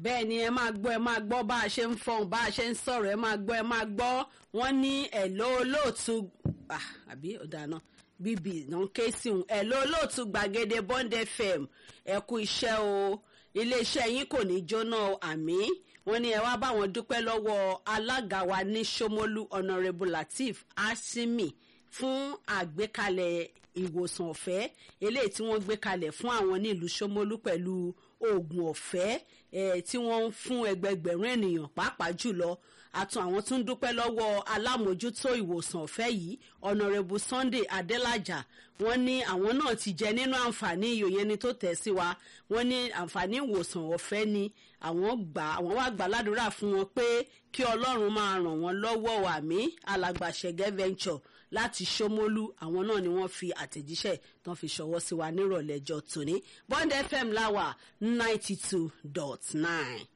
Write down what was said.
bẹ́ẹ̀ ni ẹ máa gbọ́ ẹ máa gbọ́ bá a ṣe ń fọhùn bá a ṣe ń sọ̀rọ̀ ẹ máa gbọ́ ẹ máa gbọ́ wọ́n ní ẹ̀lọ́ olóòtú àbí ọ̀dàná bíbí náà ń ké sí òun ẹ̀lọ́ olóòtú gbàgede bond fm ẹ kú iṣẹ́ o iléeṣẹ́ yín kò ní jóná àmì wọ́n ní ẹ wá bá wọn dúpẹ́ lọ́wọ́ alága wa ní Ṣómólú honourable Lateef Asimi fún àgbékalẹ̀ ìwòsàn ọ̀fẹ́ eléyìí tí wọ́n gbé kalẹ̀ fún àwọn ní ìlú Ṣómólú pẹ̀lú oògùn ọ̀fẹ́ tí wọ́n ń fún ẹgbẹgbẹ̀rún ènìyàn pàápàá jùlọ àtún àwọn tún dúpẹ́ lọ́wọ́ alámòjútó ìwòsàn ọ̀fẹ́ yìí honourable Sunday Adelaja wọ́n ní àwọn náà ti jẹ nínú àǹfààní ìyòyè ni tó tẹ̀ sí wa wọ́n ní àǹfààní ìwòsàn ọ̀fẹ́ ni àwọn gbà àwọn wá gbà ládùúrà fún wọn pé kí Ọlọ́run máa ràn wọ́n lọ́wọ́ àmì alàgbàṣẹ́gẹ́ venture láti Ṣómólú àwọn náà ni wọ́n fi àtẹ̀jíṣẹ́ tán fi ṣọwọ́ sí wa nírọ̀lẹ́jọ́ tòní Bond FM láwà ninety two dot nine.